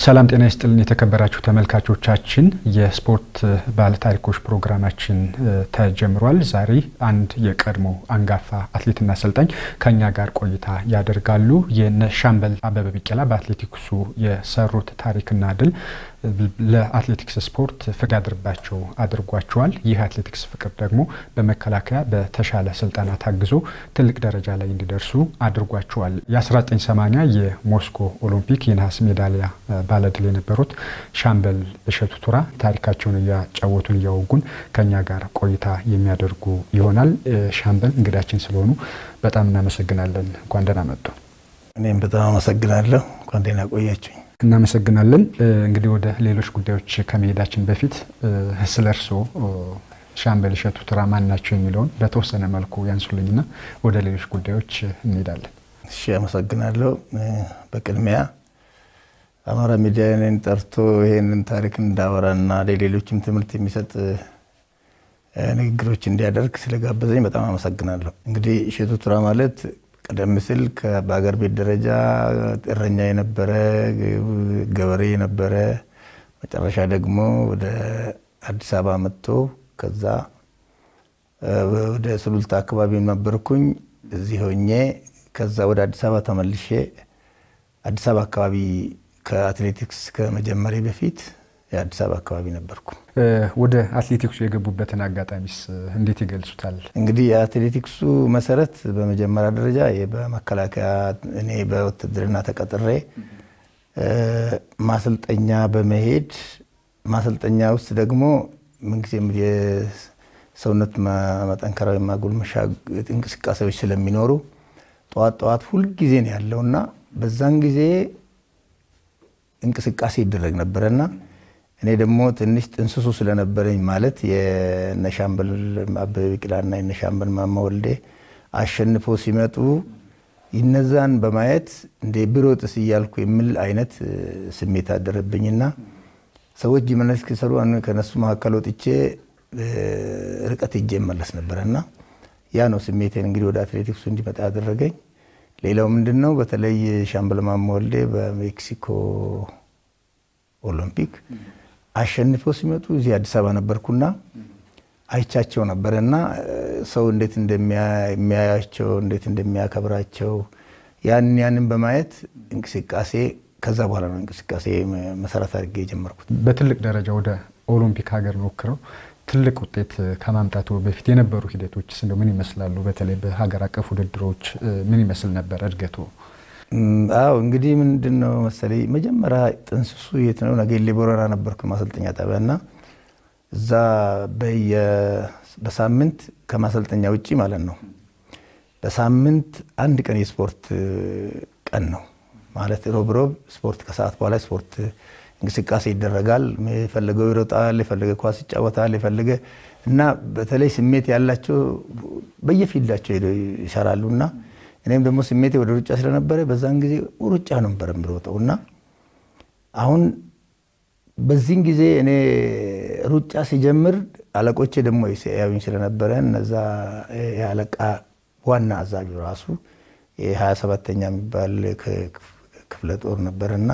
ሰላም ጤና ይስጥልን የተከበራችሁ ተመልካቾቻችን፣ የስፖርት ባለታሪኮች ፕሮግራማችን ተጀምሯል። ዛሬ አንድ የቀድሞ አንጋፋ አትሌትና አሰልጣኝ ከኛ ጋር ቆይታ ያደርጋሉ። የነ ሻምበል አበበ ቢቂላ በአትሌቲክሱ የሰሩት ታሪክና ድል ለአትሌቲክስ ስፖርት ፍቅር ያድርባቸው አድርጓቸዋል። ይህ አትሌቲክስ ፍቅር ደግሞ በመከላከያ በተሻለ ስልጠና ታግዞ ትልቅ ደረጃ ላይ እንዲደርሱ አድርጓቸዋል። የ1980 የሞስኮ ኦሎምፒክ የነሐስ ሜዳሊያ ባለድል የነበሩት ሻምበል እሸቱ ቱራ ታሪካቸውን እያጫወቱን እያወጉን ከኛ ጋር ቆይታ የሚያደርጉ ይሆናል። ሻምበል እንግዳችን ስለሆኑ በጣም እናመሰግናለን። እንኳን ደህና መጡ። እኔም በጣም አመሰግናለሁ። እንኳን ደህና ቆያችሁኝ። እናመሰግናለን። እንግዲህ ወደ ሌሎች ጉዳዮች ከመሄዳችን በፊት ስለ እርስዎ ሻምበል እሸቱ ቱራ ማን ናቸው የሚለውን በተወሰነ መልኩ ያንሱልኝና ወደ ሌሎች ጉዳዮች እንሄዳለን። እሺ፣ አመሰግናለሁ። በቅድሚያ አማራ ሚዲያ እኔን ጠርቶ ይሄንን ታሪክ እንዳወራና ለሌሎችም ትምህርት የሚሰጥ ንግግሮች እንዲያደርግ ስለጋበዘኝ በጣም አመሰግናለሁ። እንግዲህ እሸቱ ቱራ ማለት ቀደም ሲል በሀገር ቤት ደረጃ እረኛ የነበረ ገበሬ የነበረ መጨረሻ ደግሞ ወደ አዲስ አበባ መጥቶ ከዛ ወደ ሱሉልታ አካባቢ ነበርኩኝ። እዚህ ሆኜ ከዛ ወደ አዲስ አበባ ተመልሼ አዲስ አበባ አካባቢ ከአትሌቲክስ ከመጀመሪያ በፊት የአዲስ አበባ አካባቢ ነበርኩ። ወደ አትሌቲክሱ የገቡበትን አጋጣሚስ እንዴት ይገልጹታል? እንግዲህ የአትሌቲክሱ መሰረት በመጀመሪያ ደረጃ በመከላከያ እኔ በውትድርና ተቀጥሬ ማሰልጠኛ በመሄድ ማሰልጠኛ ውስጥ ደግሞ ምንጊዜም የሰውነት መጠንከራዊ ማጎልመሻ እንቅስቃሴዎች ስለሚኖሩ ጠዋት ጠዋት ሁልጊዜ ነው ያለውና በዛን ጊዜ እንቅስቃሴ ይደረግ ነበረና እኔ ደግሞ ትንሽ ጥንስሱ ስለነበረኝ ማለት የነሻምበል አበበ ቢቂላና የነሻምበል ማማ ወልዴ አሸንፎ ሲመጡ ይነዛን በማየት እንደ ብሮጥስ እያልኩ የሚል አይነት ስሜት አደረብኝና ሰዎች ጂምናስቲክ ሲሰሩ ከነሱ መካከል ወጥቼ ርቀት ሄጄ እመለስ ነበረና ያ ነው ስሜቴን እንግዲህ ወደ አትሌቲክሱ እንዲመጣ ያደረገኝ። ሌላው ምንድን ነው በተለይ ሻምበል ማማ ወልዴ በሜክሲኮ ኦሎምፒክ አሸንፈው ሲመጡ እዚህ አዲስ አበባ ነበርኩና አይቻቸው ነበረና ሰው እንዴት እንደሚያያቸው እንዴት እንደሚያከብራቸው ያን ያንን በማየት እንቅስቃሴ ከዛ በኋላ ነው እንቅስቃሴ መሰረት አድርጌ የጀመርኩት። በትልቅ ደረጃ ወደ ኦሎምፒክ ሀገር ሞክረው ትልቅ ውጤት ከማምጣቱ በፊት የነበሩ ሂደቶችስ እንደው ምን ይመስላሉ? በተለይ በሀገር አቀፍ ውድድሮች ምን ይመስል ነበር እድገቱ? አዎ እንግዲህ ምንድን ነው መሰለኝ መጀመሪያ ጥንስሱ የት ነው ነገሌ ቦረና ነበርኩ ማሰልጠኛ ጣቢያ እና እዛ በሳምንት ከማሰልጠኛ ውጭ ማለት ነው በሳምንት አንድ ቀን የስፖርት ቀን ነው ማለት ሮብ ሮብ ስፖርት ከሰዓት በኋላ ስፖርት እንቅስቃሴ ይደረጋል። የፈለገው ይሮጣል፣ የፈለገ ኳስ ይጫወታል፣ የፈለገ እና በተለይ ስሜት ያላቸው በየፊልዳቸው ሄደው ይሰራሉ እና እኔም ደግሞ ስሜቴ ወደ ሩጫ ስለነበረ በዛን ጊዜ ሩጫ ነበር የምሮጠው እና አሁን በዚህን ጊዜ እኔ ሩጫ ሲጀምር አለቆቼ ደግሞ ያዩኝ ስለነበረ እነዛ የአለቃ ዋና አዛዡ ራሱ የሀያ ሰባተኛ የሚባል ክፍለ ጦር ነበርና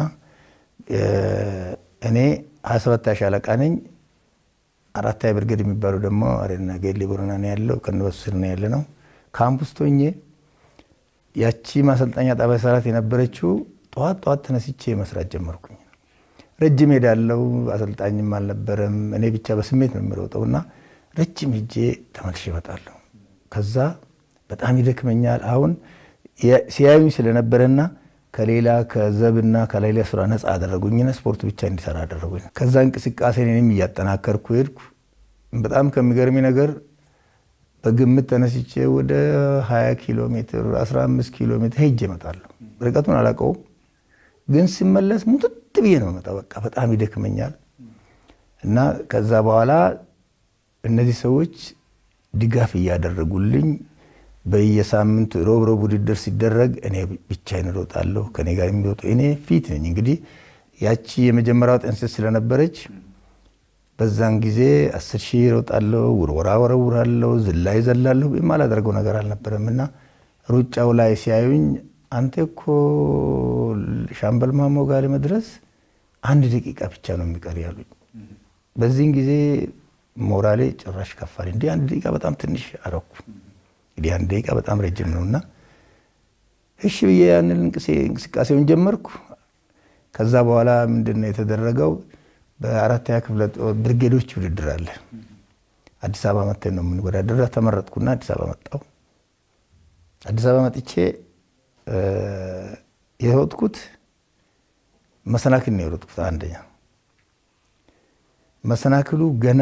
እኔ ሀያ ሰባት ሻለቃ ነኝ። አራተኛ ብርጌድ የሚባሉ ደግሞ ጌሌ ቦረና ነው ያለው ከነሱ ስር ነው ያለ ነው ካምፕ ውስጥ ሆኜ ያቺ ማሰልጠኛ ጣቢያ ሰራት የነበረችው ጠዋት ጠዋት ተነስቼ መስራት ጀመርኩኝ። ረጅም ሄዳለው፣ አሰልጣኝም አልነበረም። እኔ ብቻ በስሜት ነው የሚሮጠው እና ረጅም ሄጄ ተመልሼ እመጣለሁ። ከዛ በጣም ይደክመኛል። አሁን ሲያዩኝ ስለነበረና ከሌላ ከዘብና ከሌላ ስራ ነፃ አደረጉኝና ስፖርት ብቻ እንዲሰራ አደረጉኝ። ከዛ እንቅስቃሴ እኔም እያጠናከርኩ ሄድኩ። በጣም ከሚገርሚ ነገር በግምት ተነስቼ ወደ 20 ኪሎ ሜትር 15 ኪሎ ሜትር ሄጄ እመጣለሁ። ርቀቱን አላውቀውም፣ ግን ስመለስ ሙጥጥ ብዬ ነው የምመጣው። በቃ በጣም ይደክመኛል እና ከዛ በኋላ እነዚህ ሰዎች ድጋፍ እያደረጉልኝ በየሳምንቱ ሮብ ሮብ ውድድር ሲደረግ እኔ ብቻዬን እሮጣለሁ። ከኔ ጋር የሚሮጡ እኔ ፊት ነኝ። እንግዲህ ያቺ የመጀመሪያው ጥንስስ ስለነበረች በዛን ጊዜ አስር ሺህ እሮጣለሁ፣ ውርወራ ወረውራለሁ፣ ዝላይ ዘላለሁ። የማላደርገው ነገር አልነበረም እና ሩጫው ላይ ሲያዩኝ አንተ እኮ ሻምበል ማሞ ጋር ለመድረስ አንድ ደቂቃ ብቻ ነው የሚቀር ያሉኝ። በዚህን ጊዜ ሞራሌ ጭራሽ ከፋል። እንዲህ አንድ ደቂቃ በጣም ትንሽ አረኩ። እንግዲህ አንድ ደቂቃ በጣም ረጅም ነው እና እሺ ብዬ ያንን እንቅስቃሴውን ጀመርኩ። ከዛ በኋላ ምንድን ነው የተደረገው? በአራተኛ ክፍለ ጦር ብርጌዶች ውድድር አለ። አዲስ አበባ መጥተን ነው የምንወዳደር። ተመረጥኩና አዲስ አበባ መጣሁ። አዲስ አበባ መጥቼ የሮጥኩት መሰናክል ነው የሮጥኩት። አንደኛ መሰናክሉ ገና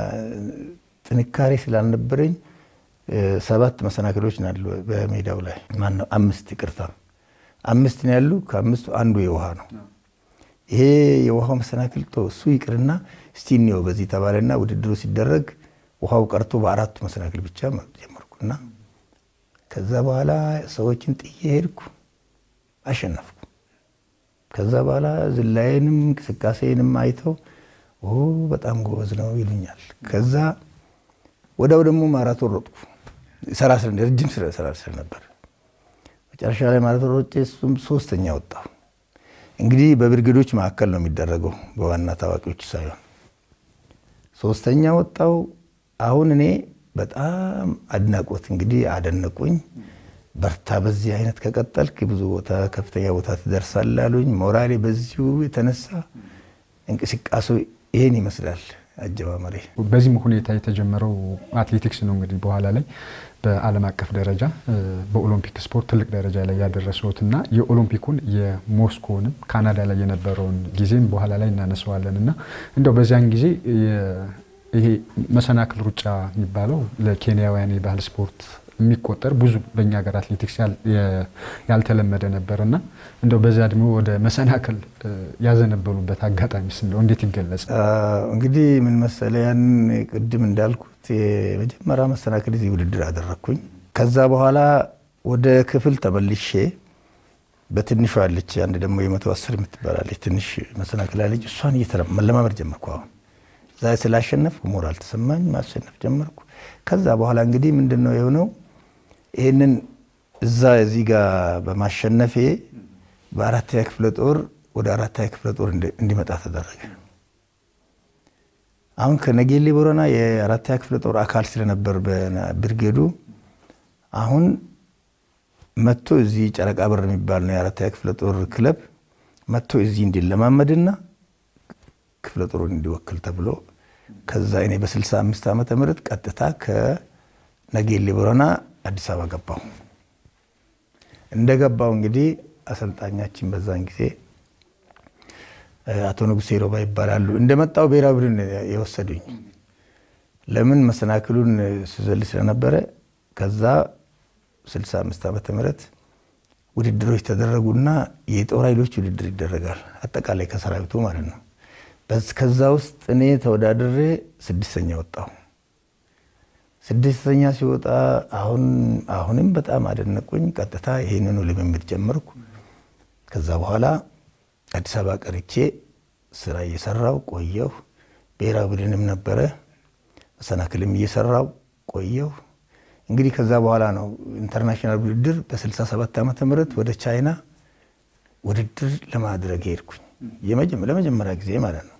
ጥንካሬ ስላልነበረኝ ሰባት መሰናክሎች ናሉ በሜዳው ላይ ማነው አምስት ይቅርታ አምስት ነው ያሉ። ከአምስቱ አንዱ የውሃ ነው። ይሄ የውሃው መሰናክል እሱ ይቅርና እስቲ እንየው በዚህ ተባለና ውድድሩ ሲደረግ ውሃው ቀርቶ በአራቱ መሰናክል ብቻ ጀመርኩና ከዛ በኋላ ሰዎችን ጥዬ ሄድኩ፣ አሸነፍኩ። ከዛ በኋላ ዝላዬንም እንቅስቃሴንም አይተው በጣም ጎበዝ ነው ይሉኛል። ከዛ ወዲያው ደግሞ ማራቶን ሮጥኩ። ሰራ ረጅም ስራ ስል ነበር። መጨረሻ ላይ ማራቶን ሮጬ እሱም ሶስተኛ ወጣሁ። እንግዲህ በብርጌዶች መካከል ነው የሚደረገው፣ በዋና ታዋቂዎች ሳይሆን ሶስተኛ ወጣሁ። አሁን እኔ በጣም አድናቆት እንግዲህ አደነቁኝ። በርታ፣ በዚህ አይነት ከቀጠልክ ብዙ ቦታ ከፍተኛ ቦታ ትደርሳለህ አሉኝ። ሞራሌ በዚሁ የተነሳ እንቅስቃሴው ይሄን ይመስላል አጀማመሬ። በዚህም ሁኔታ የተጀመረው አትሌቲክስ ነው እንግዲህ በኋላ ላይ በዓለም አቀፍ ደረጃ በኦሎምፒክ ስፖርት ትልቅ ደረጃ ላይ ያደረሰውት እና የኦሎምፒኩን የሞስኮንም ካናዳ ላይ የነበረውን ጊዜም በኋላ ላይ እናነሳዋለን እና እንደው በዚያን ጊዜ ይሄ መሰናክል ሩጫ የሚባለው ለኬንያውያን የባህል ስፖርት የሚቆጠር ብዙ በእኛ ሀገር አትሌቲክስ ያልተለመደ ነበር እና እንደው በዚያ እድሜ ወደ መሰናክል ያዘነበሉበት አጋጣሚስ እንደው እንዴት ይገለጻል? እንግዲህ ምን መሰለ ያን ቅድም እንዳልኩት የመጀመሪያ መሰናክል እዚህ ውድድር አደረግኩኝ። ከዛ በኋላ ወደ ክፍል ተመልሼ በትንሿ አለች አንድ ደግሞ የመቶ አስር የምትባላለች ትንሽ መሰናክል አለች። እሷን መለማመድ ጀመርኩ። አሁን እዛ ስላሸነፍኩ ሞራል ተሰማኝ፣ ማሸነፍ ጀመርኩ። ከዛ በኋላ እንግዲህ ምንድን ነው የሆነው ይህንን እዛ እዚህ ጋር በማሸነፌ በአራተኛ ክፍለ ጦር ወደ አራተኛ ክፍለ ጦር እንዲመጣ ተደረገ። አሁን ከነጌሌ ቦረና የአራተኛ ክፍለ ጦር አካል ስለነበር ብርጌዱ አሁን መጥቶ እዚህ ጨረቃ በር የሚባል ነው የአራተኛ ክፍለ ጦር ክለብ መጥቶ እዚህ እንዲለማመድና ክፍለ ጦሩን እንዲወክል ተብሎ ከዛ እኔ በ65 ዓመተ ምህረት ቀጥታ ከነጌሌ ቦረና አዲስ አበባ ገባሁ። እንደገባው እንግዲህ አሰልጣኛችን በዛን ጊዜ አቶ ንጉሴ ሮባ ይባላሉ። እንደመጣው ብሔራዊ ቡድን የወሰዱኝ ለምን መሰናክሉን ስዘል ስለነበረ ከዛ 65 ዓመተ ምህረት ውድድሮች ተደረጉና የጦር ኃይሎች ውድድር ይደረጋል። አጠቃላይ ከሰራዊቱ ማለት ነው። ከዛ ውስጥ እኔ ተወዳድሬ ስድስተኛ ወጣሁ። ስድስተኛ ሲወጣ አሁን አሁንም በጣም አደነቁኝ። ቀጥታ ይህንኑ ልምምድ ጀመርኩ። ከዛ በኋላ አዲስ አበባ ቀርቼ ስራ እየሰራው ቆየሁ። ብሔራዊ ቡድንም ነበረ መሰናክልም እየሰራው ቆየሁ። እንግዲህ ከዛ በኋላ ነው ኢንተርናሽናል ውድድር በ67 ዓመተ ምህረት ወደ ቻይና ውድድር ለማድረግ ሄድኩኝ። ለመጀመሪያ ጊዜ ማለት ነው።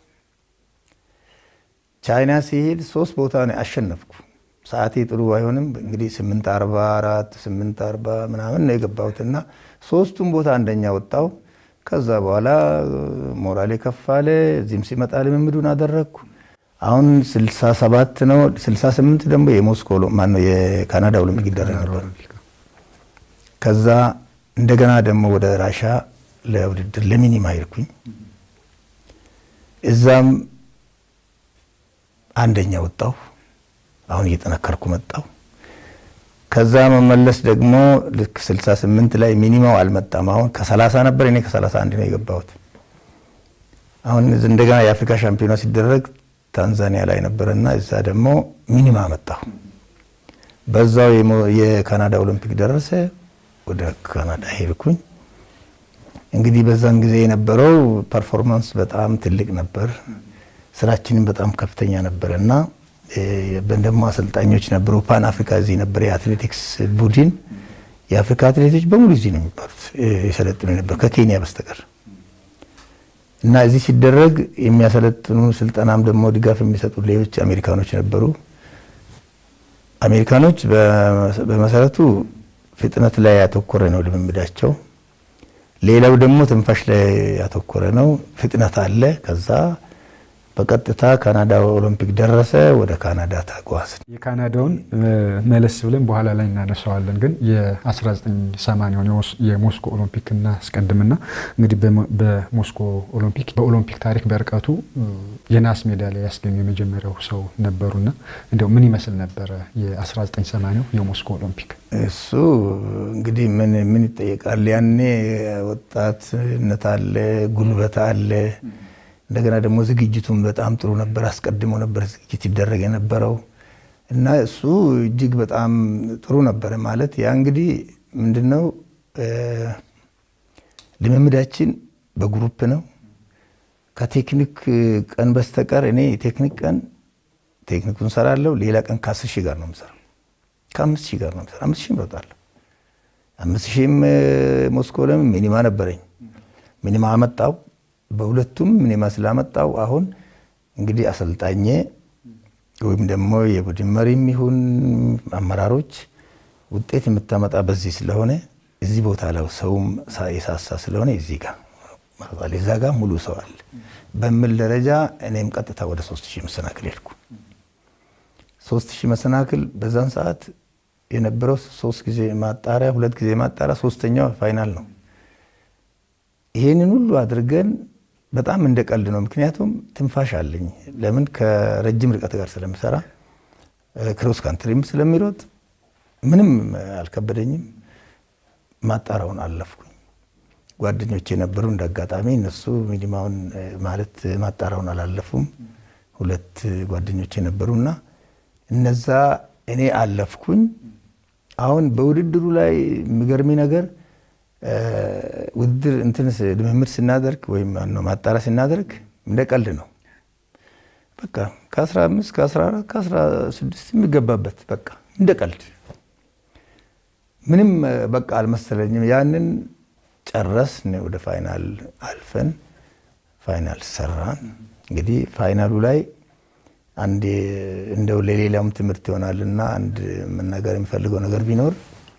ቻይና ሲሄድ ሶስት ቦታ ነው ያሸነፍኩ። ሰዓቴ ጥሩ ባይሆንም እንግዲህ ስምንት አርባ አራት ስምንት አርባ ምናምን ነው የገባሁትና ሶስቱም ቦታ አንደኛ ወጣው። ከዛ በኋላ ሞራሌ ከፍ አለ። እዚህም ሲመጣ ልምምዱን አደረግኩ። አሁን 67 ነው 68 ደግሞ የሞስኮ ማነው የካናዳ ኦሎምፒክ ይደረግ ነበር። ከዛ እንደገና ደግሞ ወደ ራሻ ለውድድር ለሚኒማ ሄድኩኝ። እዛም አንደኛ ወጣሁ። አሁን እየጠነከርኩ መጣሁ። ከዛ መመለስ ደግሞ ልክ 68 ላይ ሚኒማው አልመጣም። አሁን ከ30 ነበር፣ እኔ ከ31 ነው የገባሁት። አሁን እንደገና የአፍሪካ ሻምፒዮና ሲደረግ ታንዛኒያ ላይ ነበረና እዛ ደግሞ ሚኒማ መጣሁ። በዛው የካናዳ ኦሎምፒክ ደረሰ። ወደ ካናዳ ሄድኩኝ። እንግዲህ በዛን ጊዜ የነበረው ፐርፎርማንስ በጣም ትልቅ ነበር። ስራችንም በጣም ከፍተኛ ነበር እና ደግሞ አሰልጣኞች ነበሩ። ፓን አፍሪካ እዚህ ነበር የአትሌቲክስ ቡድን። የአፍሪካ አትሌቶች በሙሉ እዚህ ነው የሚባሉት የሰለጥኑ ነበር ከኬንያ በስተቀር እና እዚህ ሲደረግ የሚያሰለጥኑ ስልጠናም ደግሞ ድጋፍ የሚሰጡ ሌሎች አሜሪካኖች ነበሩ። አሜሪካኖች በመሰረቱ ፍጥነት ላይ ያተኮረ ነው ልምምዳቸው። ሌላው ደግሞ ትንፋሽ ላይ ያተኮረ ነው። ፍጥነት አለ። ከዛ በቀጥታ ካናዳ ኦሎምፒክ ደረሰ። ወደ ካናዳ ተጓዝ። የካናዳውን መለስ ብለን በኋላ ላይ እናነሳዋለን። ግን የ1980ውን የሞስኮ ኦሎምፒክ እናስቀድምና እንግዲህ በሞስኮ ኦሎምፒክ በኦሎምፒክ ታሪክ በርቀቱ የናስ ሜዳሊያ ያስገኙ የመጀመሪያው ሰው ነበሩና እንዲያው ምን ይመስል ነበረ የ1980 የሞስኮ ኦሎምፒክ? እሱ እንግዲህ ምን ምን ይጠየቃል? ያኔ ወጣትነት አለ፣ ጉልበት አለ እንደገና ደግሞ ዝግጅቱም በጣም ጥሩ ነበር። አስቀድሞ ነበር ዝግጅት ይደረግ የነበረው እና እሱ እጅግ በጣም ጥሩ ነበረ። ማለት ያ እንግዲህ ምንድነው ልምምዳችን በግሩፕ ነው። ከቴክኒክ ቀን በስተቀር እኔ የቴክኒክ ቀን ቴክኒኩን ሰራለሁ። ሌላ ቀን ከአስር ሺህ ጋር ነው የምሰራው። ከአምስት ሺህ ጋር ነው የምሰራው። አምስት ሺህ እሮጣለሁ። አምስት ሺህም ሞስኮ ለም ሚኒማ ነበረኝ። ሚኒማ አመጣው በሁለቱም ሚኒማ ስላመጣው አሁን እንግዲህ አሰልጣኜ ወይም ደግሞ የቡድን መሪም ይሁን አመራሮች ውጤት የምታመጣ በዚህ ስለሆነ እዚህ ቦታ ላይ ሰውም የሳሳ ስለሆነ እዚህ ጋር እዛ ጋር ሙሉ ሰው አለ በሚል ደረጃ እኔም ቀጥታ ወደ ሶስት ሺህ መሰናክል ሄድኩ። ሶስት ሺህ መሰናክል በዛን ሰዓት የነበረው ሶስት ጊዜ ማጣሪያ፣ ሁለት ጊዜ ማጣሪያ፣ ሶስተኛው ፋይናል ነው። ይሄንን ሁሉ አድርገን በጣም እንደ ቀልድ ነው። ምክንያቱም ትንፋሽ አለኝ። ለምን ከረጅም ርቀት ጋር ስለምሰራ ክሮስ ካንትሪም ስለሚሮጥ ምንም አልከበደኝም። ማጣራውን አለፍኩኝ። ጓደኞች የነበሩ እንደ አጋጣሚ እነሱ ሚኒማውን ማለት ማጣራውን አላለፉም። ሁለት ጓደኞች የነበሩና እነዛ እኔ አለፍኩኝ። አሁን በውድድሩ ላይ የሚገርሚ ነገር ውድድር እንትን ልምምድ ስናደርግ ወይም ማጣሪያ ስናደርግ እንደ ቀልድ ነው። በቃ ከ15 ከ14 ከ16 የሚገባበት በቃ እንደ ቀልድ ምንም በቃ አልመሰለኝም። ያንን ጨረስን። ወደ ፋይናል አልፈን ፋይናል ሰራን። እንግዲህ ፋይናሉ ላይ አንድ እንደው ለሌላውም ትምህርት ይሆናልና አንድ መናገር የሚፈልገው ነገር ቢኖር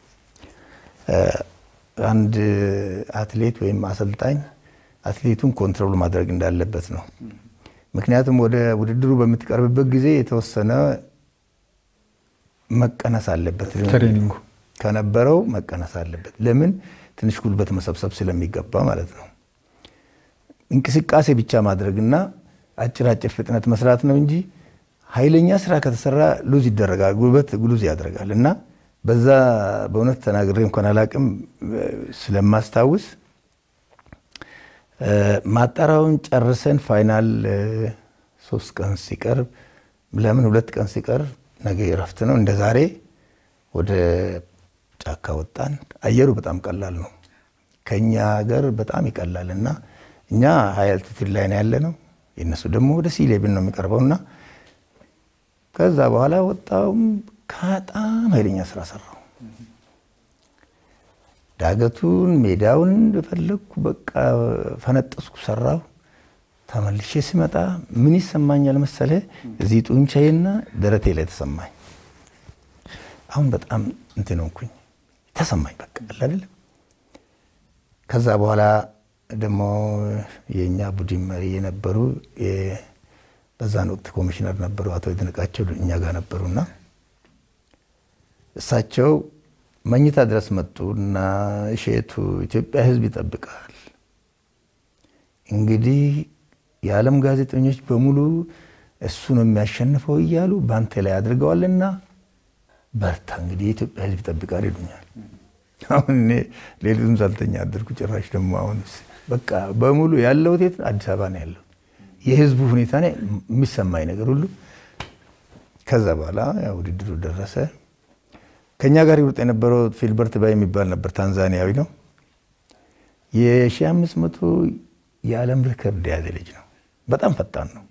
አንድ አትሌት ወይም አሰልጣኝ አትሌቱን ኮንትሮል ማድረግ እንዳለበት ነው። ምክንያቱም ወደ ውድድሩ በምትቀርብበት ጊዜ የተወሰነ መቀነስ አለበት፣ ትሬኒንጉ ከነበረው መቀነስ አለበት። ለምን ትንሽ ጉልበት መሰብሰብ ስለሚገባ ማለት ነው። እንቅስቃሴ ብቻ ማድረግና አጭር አጭር ፍጥነት መስራት ነው እንጂ ኃይለኛ ስራ ከተሰራ ሉዝ ይደረጋል፣ ጉልበት ሉዝ ያደርጋል እና በዛ በእውነት ተናግሬ እንኳን አላቅም ስለማስታውስ ማጣሪያውን ጨርሰን ፋይናል ሶስት ቀን ሲቀርብ ለምን ሁለት ቀን ሲቀር ነገ እረፍት ነው እንደ ዛሬ ወደ ጫካ ወጣን። አየሩ በጣም ቀላል ነው፣ ከኛ ሀገር በጣም ይቀላል እና እኛ ሀይ አልቲቲዩድ ላይ ነው ያለ ነው። የእነሱ ደግሞ ወደ ሲ ሌቭል ነው የሚቀርበው እና ከዛ በኋላ ወጣውም በጣም ኃይለኛ ስራ ሰራው። ዳገቱን ሜዳውን እንደፈለግኩ በቃ ፈነጠስኩ፣ ሰራው። ተመልሼ ሲመጣ ምን ይሰማኛል መሰለ? እዚህ ጡንቻዬና ደረቴ ላይ ተሰማኝ። አሁን በጣም እንትን ሆንኩኝ ተሰማኝ። በቃ አይደለም። ከዛ በኋላ ደግሞ የእኛ ቡድን መሪ የነበሩ በዛን ወቅት ኮሚሽነር ነበሩ፣ አቶ ይድነቃቸው እኛ ጋር ነበሩና እሳቸው መኝታ ድረስ መጡ እና እሼቱ ኢትዮጵያ ሕዝብ ይጠብቃል። እንግዲህ የዓለም ጋዜጠኞች በሙሉ እሱ ነው የሚያሸንፈው እያሉ በአንተ ላይ አድርገዋልና በርታ፣ እንግዲህ የኢትዮጵያ ሕዝብ ይጠብቃል ይሉኛል። አሁን እኔ ሌሊቱን ሳልተኛ አደርኩ። ጭራሽ ደግሞ አሁን በቃ በሙሉ ያለሁት የት አዲስ አበባ ነው ያለሁት። የህዝቡ ሁኔታ ነው የሚሰማኝ ነገር ሁሉ። ከዛ በኋላ ውድድሩ ደረሰ። ከኛ ጋር ይወጣ የነበረው ፊልበርት ባይ የሚባል ነበር፣ ታንዛኒያዊ ነው። የሺህ አምስት መቶ የዓለም ሪከርድ የያዘ ልጅ ነው። በጣም ፈጣን ነው።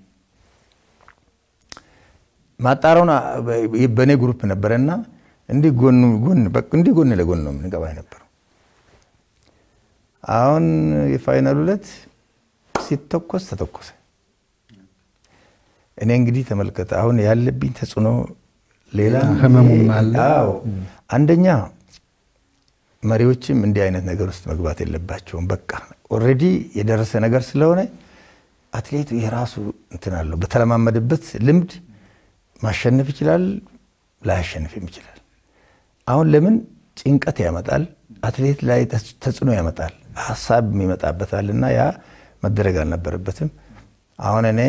ማጣሪያውን በእኔ ግሩፕ ነበረና እንዲህ ጎን ጎን እንዲህ ጎን ለጎን ነው የምንገባ የነበረው። አሁን የፋይናል ዕለት ሲተኮስ ተተኮሰ። እኔ እንግዲህ ተመልከተ አሁን ያለብኝ ተጽዕኖ ሌላ ህመሙም አለ። አዎ አንደኛ መሪዎችም እንዲህ አይነት ነገር ውስጥ መግባት የለባቸውም። በቃ ኦልሬዲ የደረሰ ነገር ስለሆነ አትሌቱ የራሱ እንትን አለው። በተለማመደበት ልምድ ማሸነፍ ይችላል፣ ላያሸንፍም ይችላል። አሁን ለምን ጭንቀት ያመጣል፣ አትሌት ላይ ተጽዕኖ ያመጣል፣ ሀሳብ ይመጣበታል እና ያ መደረግ አልነበረበትም። አሁን እኔ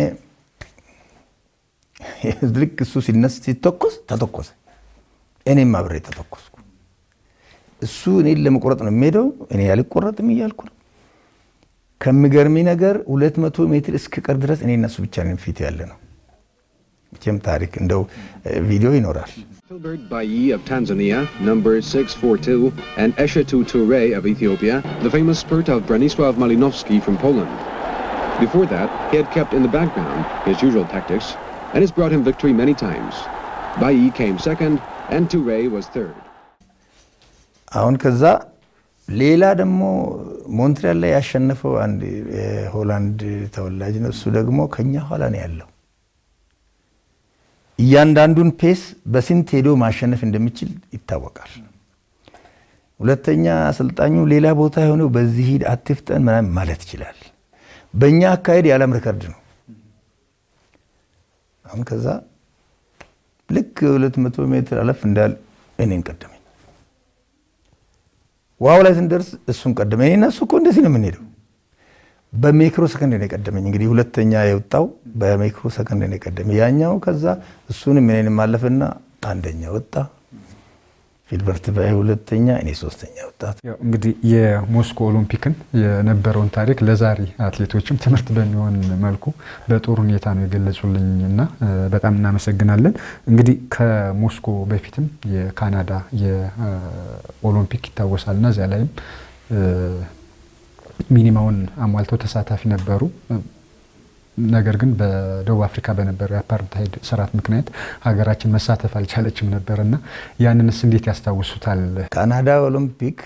ልክ እሱ ሲነስ ሲተኮስ ተተኮሰ፣ እኔም አብሬ ተተኮስኩ። እሱ እኔን ለመቆረጥ ነው የሚሄደው፣ እኔ አልቆረጥም እያልኩ ነው። ከሚገርሚ ነገር ሁለት መቶ ሜትር እስክቀር ድረስ እኔ እነሱ ብቻ ነን ፊት ያለ ነው። መቼም ታሪክ እንደው ቪዲዮ ይኖራል። Filbert Bayi of Tanzania, number 642, and Eshetu Toure of Ethiopia, the famous spurt of Bronisław Malinowski from Poland. Before that, he had kept in the background his usual tactics, and has brought him victory many times. Bayi came second, and Toure was third. አሁን ከዛ ሌላ ደግሞ ሞንትሪያል ላይ ያሸነፈው አንድ የሆላንድ ተወላጅ ነው። እሱ ደግሞ ከኛ ኋላ ነው ያለው። እያንዳንዱን ፔስ በስንት ሄዶ ማሸነፍ እንደሚችል ይታወቃል። ሁለተኛ አሰልጣኙ ሌላ ቦታ የሆነው በዚህ ሂድ አትፍጠን ምናምን ማለት ይችላል። በእኛ አካሄድ የዓለም ሪከርድ ነው። አሁን ከዛ ልክ 200 ሜትር አለፍ እንዳል እኔን ቀደመኝ። ዋው ላይ ስንደርስ እሱን ቀደመኝ። እኔና እሱ እኮ እንደዚህ ነው የምንሄደው። በሜክሮ ሰከንድ ነው የቀደመኝ። እንግዲህ ሁለተኛ የወጣው በሜክሮ ሰከንድ ነው የቀደመኝ። ያኛው ከዛ እሱንም እኔንም አለፈና አንደኛ ወጣ። ፊልበርት ባይ ሁለተኛ፣ እኔ ሶስተኛ ወጣት። ያው እንግዲህ የሞስኮ ኦሎምፒክን የነበረውን ታሪክ ለዛሬ አትሌቶችም ትምህርት በሚሆን መልኩ በጥሩ ሁኔታ ነው የገለጹልኝ እና በጣም እናመሰግናለን። እንግዲህ ከሞስኮ በፊትም የካናዳ የኦሎምፒክ ይታወሳል እና እዚያ ላይም ሚኒማውን አሟልተው ተሳታፊ ነበሩ። ነገር ግን በደቡብ አፍሪካ በነበረው የአፓርታይድ ስርዓት ምክንያት ሀገራችን መሳተፍ አልቻለችም ነበር እና ያንንስ እንዴት ያስታውሱታል? ካናዳ ኦሎምፒክ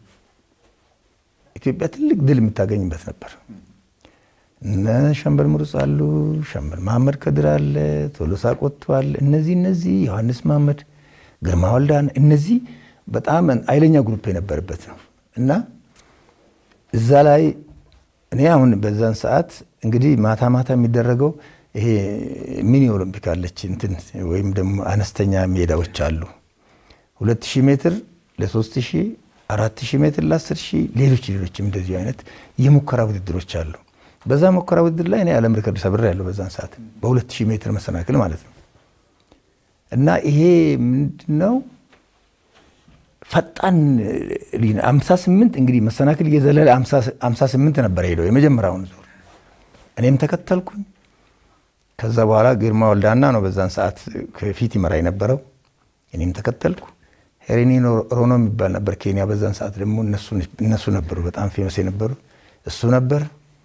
ኢትዮጵያ ትልቅ ድል የምታገኝበት ነበር። እነ ሸምበል ምሩጽ አሉ፣ ሸምበል መሐመድ ከድር አለ፣ ቶሎሳ ቆቶ አለ። እነዚህ እነዚህ ዮሐንስ መሐመድ፣ ግርማ ወልዳን እነዚህ በጣም ኃይለኛ ግሩፕ የነበረበት ነው እና እዛ ላይ እኔ አሁን በዛን ሰዓት እንግዲህ ማታ ማታ የሚደረገው ይሄ ሚኒ ኦሎምፒክ አለች እንትን ወይም ደግሞ አነስተኛ ሜዳዎች አሉ። ሁለት ሺህ ሜትር ለሶስት ሺህ አራት ሺህ ሜትር ለአስር ሺህ ሌሎች ሌሎችም እንደዚሁ አይነት የሙከራ ውድድሮች አሉ። በዛ ሙከራ ውድድር ላይ እኔ ዓለም ሪከርድ ሰብሬ ያለሁ በዛን ሰዓት በሁለት ሺህ ሜትር መሰናክል ማለት ነው። እና ይሄ ምንድን ነው ፈጣን አምሳ ስምንት እንግዲህ መሰናክል እየዘለለ አምሳ ስምንት ነበር ሄደው የመጀመሪያውን ዙር እኔም ተከተልኩኝ። ከዛ በኋላ ግርማ ወልዳና ነው በዛን ሰዓት ከፊት ይመራ የነበረው። እኔም ተከተልኩ። ሄሬኒ ሮኖ የሚባል ነበር ኬንያ። በዛን ሰዓት ደግሞ እነሱ ነበሩ በጣም ፌመስ የነበሩ እሱ ነበር።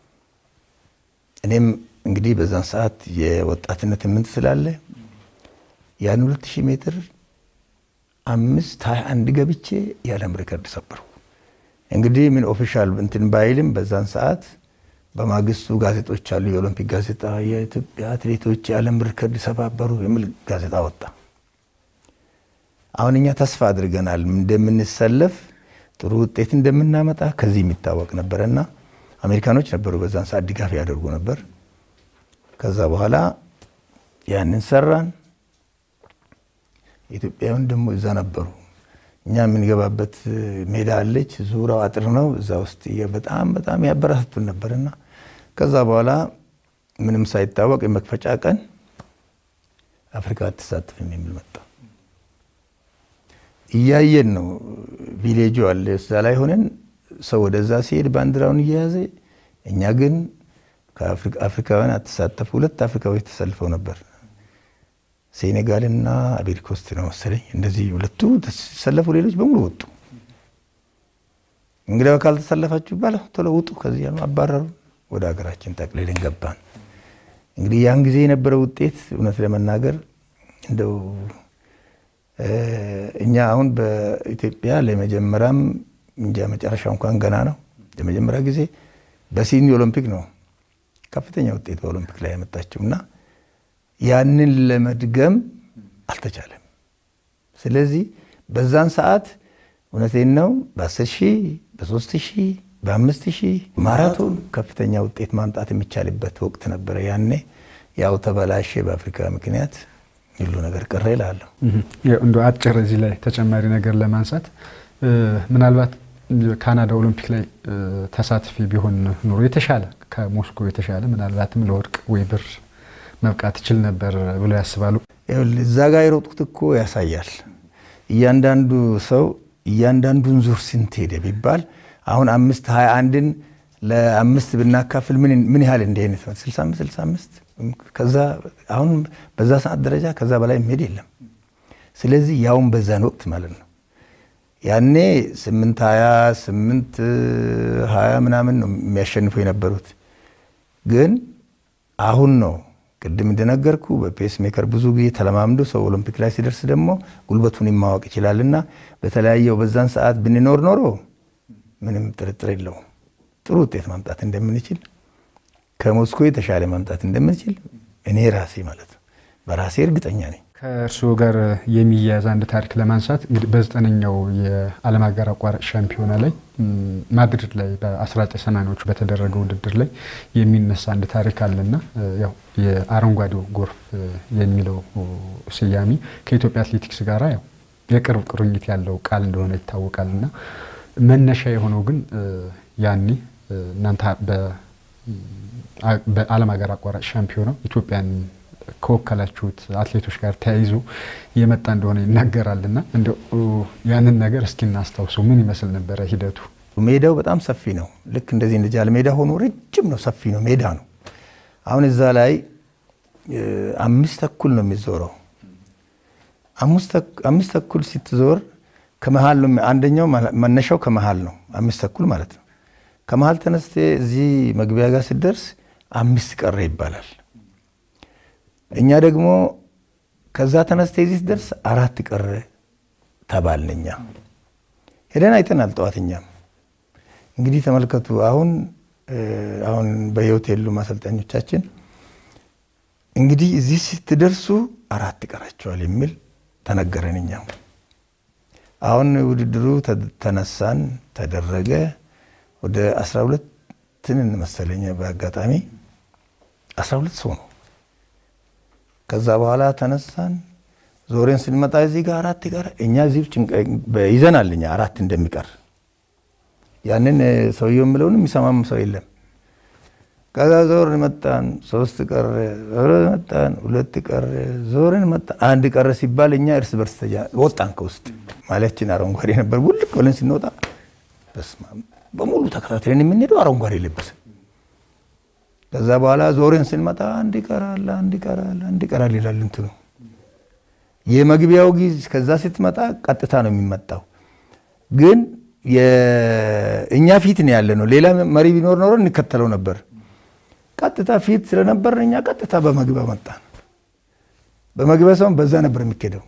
እኔም እንግዲህ በዛን ሰዓት የወጣትነት ምንት ስላለ ያን ሁለት ሺህ ሜትር አምስት ሀያ አንድ ገብቼ የዓለም ሪከርድ ሰበርኩ። እንግዲህ ምን ኦፊሻል እንትን ባይልም በዛን ሰዓት በማግስቱ ጋዜጦች አሉ። የኦሎምፒክ ጋዜጣ የኢትዮጵያ አትሌቶች የዓለም ሪከርድ ሰባበሩ የሚል ጋዜጣ ወጣ። አሁን እኛ ተስፋ አድርገናል እንደምንሰለፍ ጥሩ ውጤት እንደምናመጣ ከዚህ የሚታወቅ ነበረና አሜሪካኖች ነበሩ በዛን ሰዓት ድጋፍ ያደርጉ ነበር። ከዛ በኋላ ያንን ሰራን። ኢትዮጵያውያን ደግሞ እዛ ነበሩ። እኛ የምንገባበት ሜዳ አለች፣ ዙሪያው አጥር ነው። እዛ ውስጥ በጣም በጣም ያበረታቱን ነበርና ከዛ በኋላ ምንም ሳይታወቅ የመክፈጫ ቀን አፍሪካ አትሳተፍም የሚል መጣ። እያየን ነው። ቪሌጁ አለ እዛ ላይ ሆነን ሰው ወደዛ ሲሄድ ባንዲራውን እየያዘ እኛ ግን ከአፍሪካውያን አትሳተፉ። ሁለት አፍሪካዎች ተሰልፈው ነበር ሴኔጋልና አቤሪኮስት ነው መሰለኝ። እንደዚህ ሁለቱ ተሰለፉ፣ ሌሎች በሙሉ ወጡ። እንግዲያው ካልተሰለፋችሁ ባለ ቶሎ ውጡ ከዚህ ያሉ አባረሩ። ወደ ሀገራችን ጠቅልለን ገባን። እንግዲህ ያን ጊዜ የነበረው ውጤት እውነት ለመናገር እንደው እኛ አሁን በኢትዮጵያ ለመጀመሪያም እንጃ መጨረሻ እንኳን ገና ነው። ለመጀመሪያ ጊዜ በሲድኒ ኦሎምፒክ ነው ከፍተኛ ውጤት በኦሎምፒክ ላይ ያመጣችው እና ያንን ለመድገም አልተቻለም። ስለዚህ በዛን ሰዓት እውነቴን ነው በ10 ሺህ በ3 ሺህ በአምስት ሺህ ማራቶን ከፍተኛ ውጤት ማምጣት የሚቻልበት ወቅት ነበረ። ያኔ ያው ተበላሸ በአፍሪካ ምክንያት ሁሉ ነገር ቀረ ይላለሁ። እንደ አጭር እዚህ ላይ ተጨማሪ ነገር ለማንሳት ምናልባት ካናዳ ኦሎምፒክ ላይ ተሳትፊ ቢሆን ኑሮ የተሻለ ከሞስኮ የተሻለ ምናልባትም ለወርቅ ወይ ብር መብቃት ይችል ነበር ብለው ያስባሉ? እዛ ጋር የሮጡት እኮ ያሳያል። እያንዳንዱ ሰው እያንዳንዱን ዙር ስንት ሄደ ቢባል አሁን አምስት ሀያ አንድን ለአምስት ብናካፍል ምን ያህል እንዲህ አይነት ነው? ስልሳ አምስት ስልሳ አምስት ከዛ አሁን በዛ ሰዓት ደረጃ ከዛ በላይ መሄድ የለም። ስለዚህ ያውን በዛን ወቅት ማለት ነው ያኔ ስምንት ሀያ ስምንት ሀያ ምናምን ነው የሚያሸንፉ የነበሩት። ግን አሁን ነው ቅድም እንደነገርኩ በፔስ ሜከር ብዙ ጊዜ ተለማምዶ ሰው ኦሎምፒክ ላይ ሲደርስ ደግሞ ጉልበቱን ማወቅ ይችላልና በተለያየው በዛን ሰዓት ብንኖር ኖሮ ምንም ጥርጥር የለውም ጥሩ ውጤት ማምጣት እንደምንችል ከሞስኮ የተሻለ ማምጣት እንደምንችል እኔ ራሴ ማለት ነው በራሴ እርግጠኛ ነኝ። ከእርስዎ ጋር የሚያያዝ አንድ ታሪክ ለማንሳት እንግዲህ በዘጠነኛው የዓለም ሀገር አቋራጭ ሻምፒዮና ላይ ማድሪድ ላይ በ1980ዎቹ በተደረገ ውድድር ላይ የሚነሳ አንድ ታሪክ አለና ያው የአረንጓዴው ጎርፍ የሚለው ስያሜ ከኢትዮጵያ አትሌቲክስ ጋር ያው የቅርብ ቁርኝት ያለው ቃል እንደሆነ ይታወቃልና መነሻ የሆነው ግን ያኔ እናንተ በዓለም ሀገር አቋራጭ ሻምፒዮናው ኢትዮጵያን ከወከላችሁት አትሌቶች ጋር ተያይዞ የመጣ እንደሆነ ይናገራልና እንዲያው ያንን ነገር እስኪ እናስታውሰው። ምን ይመስል ነበረ ሂደቱ? ሜዳው በጣም ሰፊ ነው። ልክ እንደዚህ እንደ ጃል ሜዳ ሆኖ ረጅም ነው፣ ሰፊ ነው፣ ሜዳ ነው። አሁን እዛ ላይ አምስት ተኩል ነው የሚዞረው። አምስት ተኩል ስትዞር ከመሀል ነው አንደኛው መነሻው ከመሀል ነው፣ አምስት ተኩል ማለት ነው። ከመሀል ተነስቴ እዚህ መግቢያ ጋር ስትደርስ አምስት ቀረ ይባላል። እኛ ደግሞ ከዛ ተነስተ እዚህ ስትደርስ አራት ቀረ ተባልን። እኛ ሄደን አይተናል ጠዋት። እኛም እንግዲህ ተመልከቱ። አሁን አሁን በህይወት የሉ ማሰልጠኞቻችን እንግዲህ እዚህ ስትደርሱ አራት ይቀራቸዋል የሚል ተነገረን። እኛም አሁን ውድድሩ ተነሳን፣ ተደረገ። ወደ አስራ ሁለትን መሰለኝ በአጋጣሚ አስራ ሁለት ሰው ነው ከዛ በኋላ ተነሳን ዞሬን ስንመጣ እዚህ ጋር አራት ይቀር እኛ እዚህ ይዘናል። እኛ አራት እንደሚቀር ያንን ሰውየው የምለውን የሚሰማም ሰው የለም። ከዛ ዞርን መጣን፣ ሶስት ቀረ። ዞርን መጣን፣ ሁለት ቀረ። ዞርን መጣን፣ አንድ ቀረ ሲባል እኛ እርስ በርስ ወጣን ከውስጥ ማለችን አረንጓዴ ነበር። ውልቅ ብለን ስንወጣ በስመ አብ በሙሉ ተከታትለን የምንሄደው አረንጓዴ ለበስን። ከዛ በኋላ ዞሬን ስንመጣ አንድ ይቀራል፣ አንድ ይቀራል፣ አንድ ይቀራል ይላል እንትኑ የመግቢያው ጊዜ። ከዛ ስትመጣ ቀጥታ ነው የሚመጣው። ግን እኛ ፊት ነው ያለ ነው። ሌላ መሪ ቢኖር ኖሮ እንከተለው ነበር። ቀጥታ ፊት ስለነበር እኛ ቀጥታ በመግቢያ መጣን። በመግቢያ ሰውን በዛ ነበር የሚኬደው።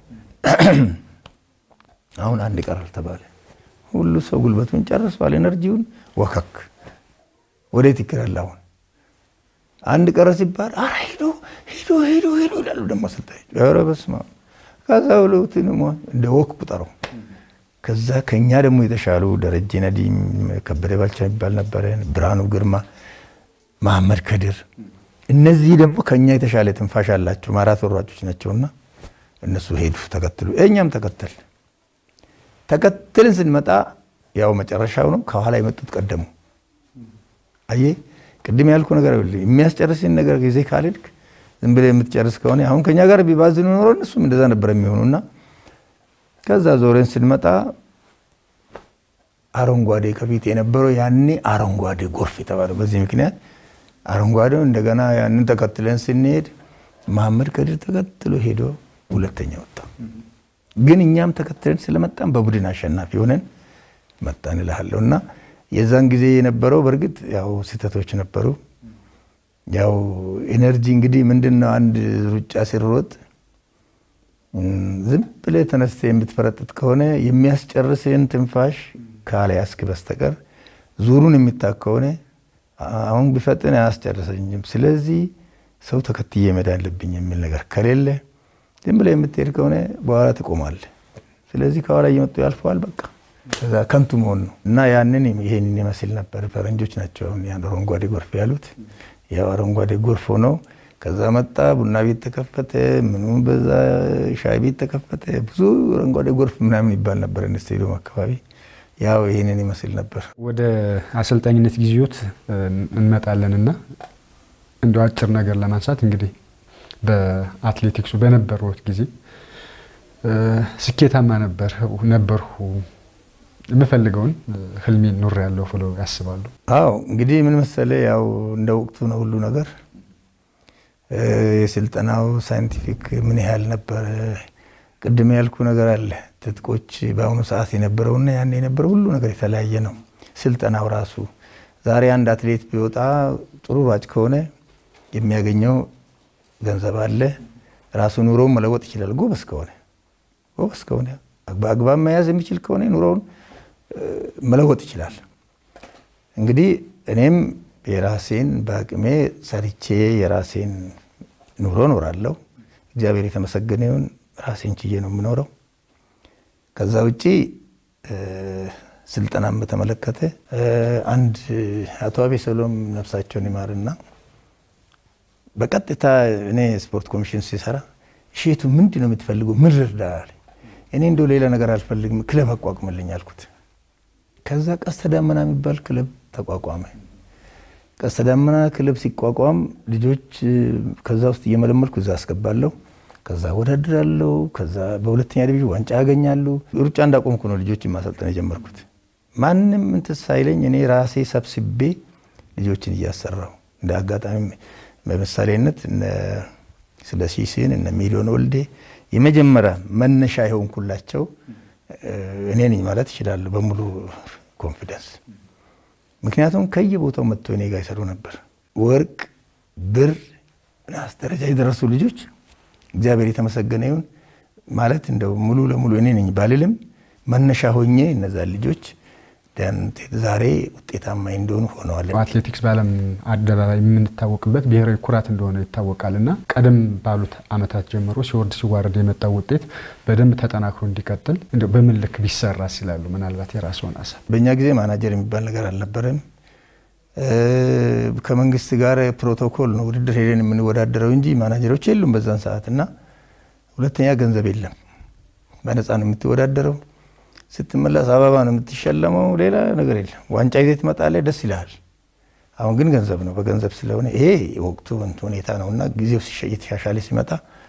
አሁን አንድ ይቀራል ተባለ። ሁሉ ሰው ጉልበቱን ጨርሷል፣ ኤነርጂውን ወከክ ወዴት ይክራል አሁን አንድ ቀረ ሲባል አረ ሂዱ ሂዱ ሂዱ ሂዱ ይላሉ። ደግሞ አሰልጣኝ ኧረ በስመ አብ ከዛ ብለውትን እንደ ወክ ቁጠረው። ከዛ ከኛ ደግሞ የተሻሉ ደረጀ ነዲም፣ ከበደ ባልቻ የሚባል ነበረ፣ ብርሃኑ ግርማ፣ መሐመድ ከድር እነዚህ ደግሞ ከኛ የተሻለ ትንፋሽ አላቸው ማራቶን ሯጮች ናቸውና እነሱ ሄዱ ተከትሉ። እኛም ተከተል ተከትልን ስንመጣ ያው መጨረሻው ነው። ከኋላ የመጡት ቀደሙ። አየ ቅድም ያልኩ ነገር የሚያስጨርስን ነገር ጊዜ ካልሄድክ ዝም ብለህ የምትጨርስ ከሆነ አሁን ከኛ ጋር ቢባዝኑ ኖሮ እነሱም እንደዛ ነበር የሚሆኑና ከዛ ዞረን ስንመጣ አረንጓዴ ከፊት የነበረው ያኔ አረንጓዴ ጎርፍ የተባለው በዚህ ምክንያት አረንጓዴው እንደገና ያንን ተከትለን ስንሄድ መሐመድ ከድር ተከትሎ ሄዶ ሁለተኛ ወጣ። ግን እኛም ተከትለን ስለመጣን በቡድን አሸናፊ ሆነን መጣን እልሃለሁ እና የዛን ጊዜ የነበረው በእርግጥ ያው ስህተቶች ነበሩ። ያው ኤነርጂ እንግዲህ ምንድን ነው አንድ ሩጫ ሲሮጥ ዝም ብለህ ተነስተህ የምትፈረጥጥ ከሆነ የሚያስጨርስህን ትንፋሽ ካልያዝክ በስተቀር ዙሩን የሚታክ ከሆነ አሁን ቢፈጥን አያስጨርሰኝም። ስለዚህ ሰው ተከትዬ መሄድ አለብኝ የሚል ነገር ከሌለ ዝም ብለህ የምትሄድ ከሆነ በኋላ ትቆማለህ። ስለዚህ ከኋላ እየመጡ ያልፈዋል። በቃ ከዛ ከንቱ መሆን ነው እና ያንን ይሄንን ይመስል ነበር። ፈረንጆች ናቸው አሁን ያን አረንጓዴ ጎርፍ ያሉት። ያው አረንጓዴ ጎርፍ ሆኖ ከዛ መጣ ቡና ቤት ተከፈተ፣ ምኑ በዛ ሻይ ቤት ተከፈተ። ብዙ አረንጓዴ ጎርፍ ምናምን ይባል ነበር ስቴዲየም አካባቢ። ያው ይህንን ይመስል ነበር። ወደ አሰልጣኝነት ጊዜዎት እንመጣለንና እንደ አጭር ነገር ለማንሳት እንግዲህ በአትሌቲክሱ በነበሩት ጊዜ ስኬታማ ነበር ነበርሁ የምፈልገውን ህልሜን ኑር ያለው ብለው ያስባሉ? አዎ እንግዲህ ምን መሰለ ያው እንደ ወቅቱ ነው ሁሉ ነገር። የስልጠናው ሳይንቲፊክ ምን ያህል ነበረ? ቅድም ያልኩ ነገር አለ። ትጥቆች በአሁኑ ሰዓት የነበረውና ያን የነበረው ሁሉ ነገር የተለያየ ነው። ስልጠናው ራሱ ዛሬ አንድ አትሌት ቢወጣ ጥሩ ሯጭ ከሆነ የሚያገኘው ገንዘብ አለ። ራሱ ኑሮውን መለወጥ ይችላል። ጎበዝ ከሆነ ጎበዝ ከሆነ በአግባብ መያዝ የሚችል ከሆነ ኑሮውን መለወጥ ይችላል። እንግዲህ እኔም የራሴን በአቅሜ ሰርቼ የራሴን ኑሮ እኖራለሁ። እግዚአብሔር የተመሰገነ ይሁን። ራሴን ችዬ ነው የምኖረው። ከዛ ውጪ ስልጠናን በተመለከተ አንድ አቶ አቤ ሰሎም ነፍሳቸውን ይማርና በቀጥታ እኔ ስፖርት ኮሚሽን ሲሰራ እሼቱ ምንድን ነው የምትፈልገው? ምን ልርዳህ አለ። እኔ እንደው ሌላ ነገር አልፈልግም፣ ክለብ አቋቁምልኝ አልኩት። ከዛ ቀስተ ዳመና የሚባል ክለብ ተቋቋመ። ቀስተ ዳመና ክለብ ሲቋቋም ልጆች ከዛ ውስጥ እየመለመልኩ እዛ አስገባለሁ። ከዛ ወዳድራለሁ። ከዛ በሁለተኛ ዲቪዥን ዋንጫ ያገኛሉ። ሩጫ እንዳቆምኩ ነው ልጆች ማሰልጠን የጀመርኩት። ማንም እንትን ሳይለኝ እኔ ራሴ ሰብስቤ ልጆችን እያሰራሁ እንደ አጋጣሚ በምሳሌነት ስለ ሲሲን እነ ሚሊዮን ወልዴ የመጀመሪያ መነሻ የሆንኩላቸው እኔ ነኝ ማለት እችላለሁ በሙሉ ኮንፊደንስ። ምክንያቱም ከየቦታው መጥቶ እኔ ጋር ይሰሩ ነበር። ወርቅ፣ ብር፣ ናስ ደረጃ የደረሱ ልጆች እግዚአብሔር የተመሰገነ ይሁን ማለት እንደው ሙሉ ለሙሉ እኔ ነኝ ባልልም መነሻ ሆኜ እነዛን ልጆች ዛሬ ውጤታማ እንደሆኑ ሆነዋል። አትሌቲክስ በዓለም አደባባይ የምንታወቅበት ብሔራዊ ኩራት እንደሆነ ይታወቃል እና ቀደም ባሉት ዓመታት ጀምሮ ሲወርድ ሲዋረድ የመጣው ውጤት በደንብ ተጠናክሮ እንዲቀጥል እንደው በምን ልክ ቢሰራ ሲላሉ ምናልባት የራስዎን ሀሳብ። በእኛ ጊዜ ማናጀር የሚባል ነገር አልነበረም። ከመንግስት ጋር ፕሮቶኮል ነው ውድድር ሄደን የምንወዳደረው እንጂ ማናጀሮች የሉም በዛን ሰዓት እና ሁለተኛ ገንዘብ የለም። በነፃ ነው የምትወዳደረው ስትመለስ አበባ ነው የምትሸለመው። ሌላ ነገር የለም። ዋንጫ ይዘህ ትመጣለህ፣ ደስ ይልሃል። አሁን ግን ገንዘብ ነው። በገንዘብ ስለሆነ ይሄ የወቅቱ ሁኔታ ነው እና ጊዜው የተሻሻለ ሲመጣ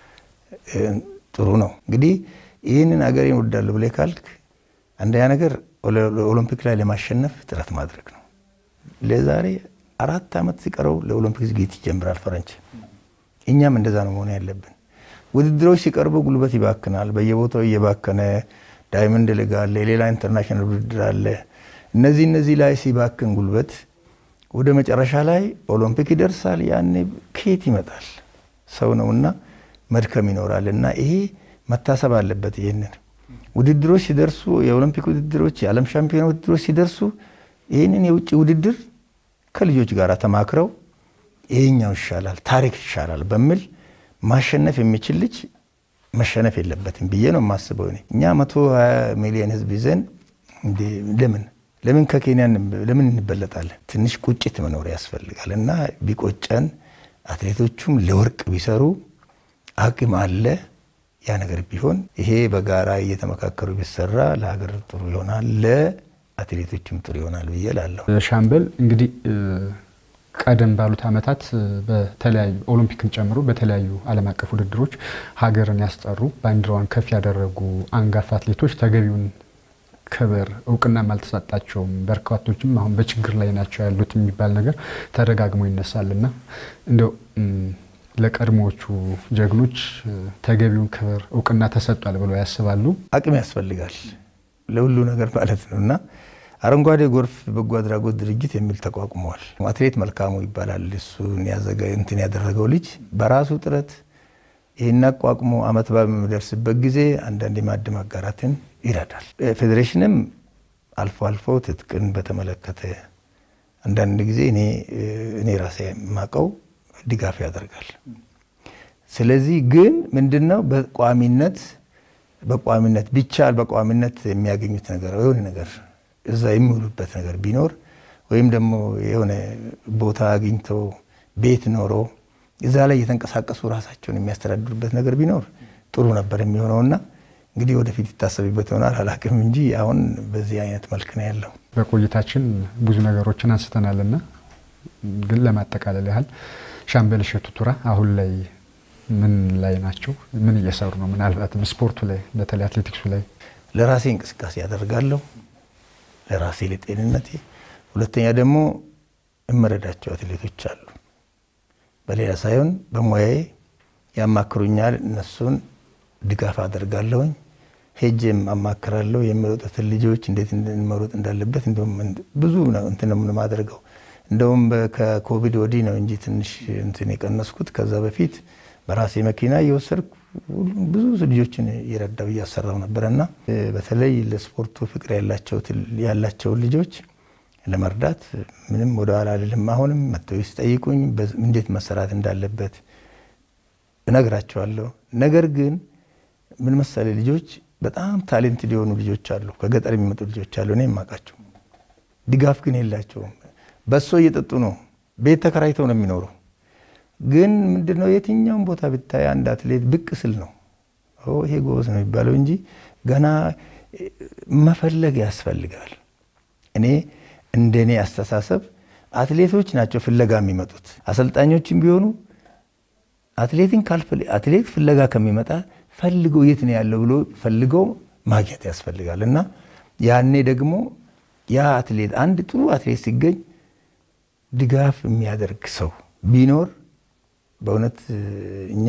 ጥሩ ነው። እንግዲህ ይህንን ሀገሬን እወዳለሁ ብለህ ካልክ አንደኛ ነገር ኦሎምፒክ ላይ ለማሸነፍ ጥረት ማድረግ ነው። ለዛሬ አራት ዓመት ሲቀረው ለኦሎምፒክ ዝግጅት ይጀምራል ፈረንጅ። እኛም እንደዛ ነው መሆን ያለብን። ውድድሮች ሲቀርቡ ጉልበት ይባክናል። በየቦታው እየባከነ ዳይመንድ ሊግ አለ፣ የሌላ ኢንተርናሽናል ውድድር አለ። እነዚህ እነዚህ ላይ ሲባክን ጉልበት ወደ መጨረሻ ላይ ኦሎምፒክ ይደርሳል። ያኔ ከየት ይመጣል? ሰው ነውና መድከም ይኖራል እና ይሄ መታሰብ አለበት። ይህንን ውድድሮች ሲደርሱ የኦሎምፒክ ውድድሮች፣ የዓለም ሻምፒዮና ውድድሮች ሲደርሱ ይህንን የውጭ ውድድር ከልጆች ጋር ተማክረው ይሄኛው ይሻላል፣ ታሪክ ይሻላል በሚል ማሸነፍ የሚችል ልጅ መሸነፍ የለበትም ብዬ ነው የማስበው። እኔ እኛ መቶ ሀያ ሚሊዮን ህዝብ ይዘን ለምን ለምን ከኬንያ ለምን እንበለጣለን? ትንሽ ቁጭት መኖር ያስፈልጋል እና ቢቆጨን አትሌቶቹም ለወርቅ ቢሰሩ አቅም አለ። ያ ነገር ቢሆን ይሄ በጋራ እየተመካከሩ ቢሰራ ለሀገር ጥሩ ይሆናል፣ ለአትሌቶችም ጥሩ ይሆናል ብዬ ላለሁ። ሻምበል እንግዲህ ቀደም ባሉት ዓመታት በተለያዩ ኦሎምፒክን ጨምሮ በተለያዩ ዓለም አቀፍ ውድድሮች ሀገርን ያስጠሩ ባንዲራዋን ከፍ ያደረጉ አንጋፋ አትሌቶች ተገቢውን ክብር እውቅናም አልተሰጣቸውም። በርካቶችም አሁን በችግር ላይ ናቸው ያሉት የሚባል ነገር ተደጋግሞ ይነሳልና እንደው ለቀድሞዎቹ ጀግኖች ተገቢውን ክብር እውቅና ተሰጧል ብለው ያስባሉ? አቅም ያስፈልጋል ለሁሉ ነገር ማለት ነው እና አረንጓዴ ጎርፍ በጎ አድራጎት ድርጅት የሚል ተቋቁመዋል። አትሌት መልካሙ ይባላል። እሱን ያዘገ እንትን ያደረገው ልጅ በራሱ ጥረት ይህን አቋቁሞ አመት በሚደርስበት ጊዜ አንዳንድ የማዕድ ማጋራትን ይረዳል። ፌዴሬሽንም አልፎ አልፎ ትጥቅን በተመለከተ አንዳንድ ጊዜ እኔ እኔ ራሴ የማውቀው ድጋፍ ያደርጋል። ስለዚህ ግን ምንድነው በቋሚነት በቋሚነት ቢቻል በቋሚነት የሚያገኙት ነገር የሆነ ነገር እዛ የሚውሉበት ነገር ቢኖር ወይም ደግሞ የሆነ ቦታ አግኝተው ቤት ኖሮ እዛ ላይ እየተንቀሳቀሱ ራሳቸውን የሚያስተዳድሩበት ነገር ቢኖር ጥሩ ነበር የሚሆነውና እንግዲህ ወደፊት ይታሰብበት ይሆናል አላቅም እንጂ አሁን በዚህ አይነት መልክ ነው ያለው። በቆይታችን ብዙ ነገሮችን አንስተናልና ግን ለማጠቃለል ያህል ሻምበል እሸቱ ቱራ አሁን ላይ ምን ላይ ናቸው? ምን እየሰሩ ነው? ምናልባትም ስፖርቱ ላይ በተለይ አትሌቲክሱ ላይ ለራሴ እንቅስቃሴ ያደርጋለሁ፣ ለራሴ ለጤንነቴ። ሁለተኛ ደግሞ እመረዳቸው አትሌቶች አሉ፣ በሌላ ሳይሆን በሙያዬ ያማክሩኛል። እነሱን ድጋፍ አደርጋለሁኝ። ሄጄም አማክራለሁ። የሚሮጡትን ልጆች እንዴት መሮጥ እንዳለበት እንደውም ብዙ እንትን ነው የማደርገው። እንደውም ከኮቪድ ወዲህ ነው እንጂ ትንሽ እንትን የቀነስኩት። ከዛ በፊት በራሴ መኪና እየወሰድኩ ብዙ ልጆችን እየረዳው እያሰራው ነበረና በተለይ ለስፖርቱ ፍቅር ያላቸውን ልጆች ለመርዳት ምንም ወደኋላ አልልም። አሁንም መጥተው ሲጠይቁኝ እንዴት መሰራት እንዳለበት እነግራቸዋለሁ። ነገር ግን ምን መሰለ ልጆች በጣም ታሌንትድ የሆኑ ልጆች አሉ፣ ከገጠር የሚመጡ ልጆች አሉ። እኔ የማውቃቸው ድጋፍ ግን የላቸውም። በሶ እየጠጡ ነው፣ ቤት ተከራይተው ነው የሚኖሩ። ግን ምንድነው የትኛውም ቦታ ብታይ አንድ አትሌት ብቅ ስል ነው ይሄ ጎበዝ ነው የሚባለው እንጂ ገና መፈለግ ያስፈልጋል። እኔ እንደ እኔ አስተሳሰብ አትሌቶች ናቸው ፍለጋ የሚመጡት። አሰልጣኞችም ቢሆኑ አትሌትን አትሌት ፍለጋ ከሚመጣ ፈልገው የት ነው ያለው ብሎ ፈልገው ማግኘት ያስፈልጋል። እና ያኔ ደግሞ ያ አትሌት አንድ ጥሩ አትሌት ሲገኝ ድጋፍ የሚያደርግ ሰው ቢኖር በእውነት እኛ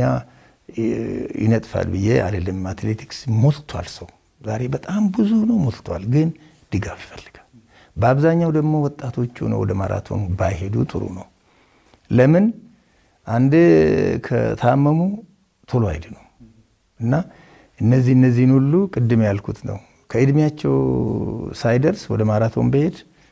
ይነጥፋል ብዬ አይደለም። አትሌቲክስ ሞልቷል። ሰው ዛሬ በጣም ብዙ ነው ሞልቷል፣ ግን ድጋፍ ይፈልጋል። በአብዛኛው ደግሞ ወጣቶቹ ነው ወደ ማራቶን ባይሄዱ ጥሩ ነው። ለምን አንድ ከታመሙ ቶሎ አይድኑ እና እነዚህ እነዚህን ሁሉ ቅድም ያልኩት ነው። ከእድሜያቸው ሳይደርስ ወደ ማራቶን በሄድ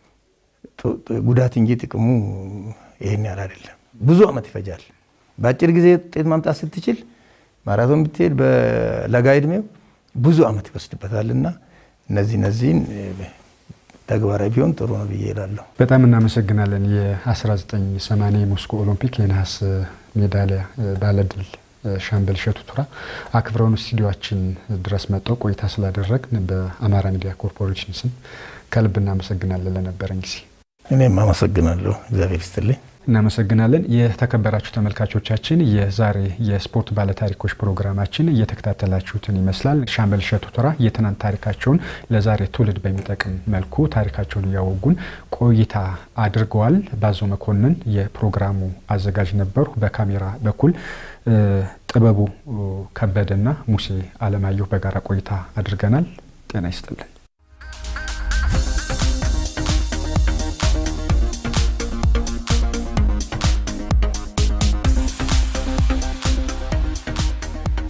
ጉዳት እንጂ ጥቅሙ ይሄን ያህል አይደለም። ብዙ ዓመት ይፈጃል። በአጭር ጊዜ ውጤት ማምጣት ስትችል ማራቶን ብትሄድ በለጋ ዕድሜው ብዙ ዓመት ይወስድበታል እና እነዚህ እነዚህን ተግባራዊ ቢሆን ጥሩ ነው ብዬ እላለሁ። በጣም እናመሰግናለን። የ1980 የሞስኮ ኦሎምፒክ የነሐስ ሜዳሊያ ባለድል ሻምበል እሸቱ ቱራ አክብረውን ስቱዲዮችን ድረስ መጥተው ቆይታ ስላደረግን በአማራ ሚዲያ ኮርፖሬሽን ስም ከልብ እናመሰግናለን ለነበረን ጊዜ። እኔም አመሰግናለሁ። እግዚአብሔር ይስጥልኝ። እናመሰግናለን። የተከበራችሁ ተመልካቾቻችን የዛሬ የስፖርት ባለታሪኮች ፕሮግራማችን እየተከታተላችሁትን ይመስላል። ሻምበል እሸቱ ቱራ የትናንት ታሪካቸውን ለዛሬ ትውልድ በሚጠቅም መልኩ ታሪካቸውን እያወጉን ቆይታ አድርገዋል። ባዞ መኮንን የፕሮግራሙ አዘጋጅ ነበሩ። በካሜራ በኩል ጥበቡ ከበደና ሙሴ አለማየሁ በጋራ ቆይታ አድርገናል። ጤና ይስጥልን።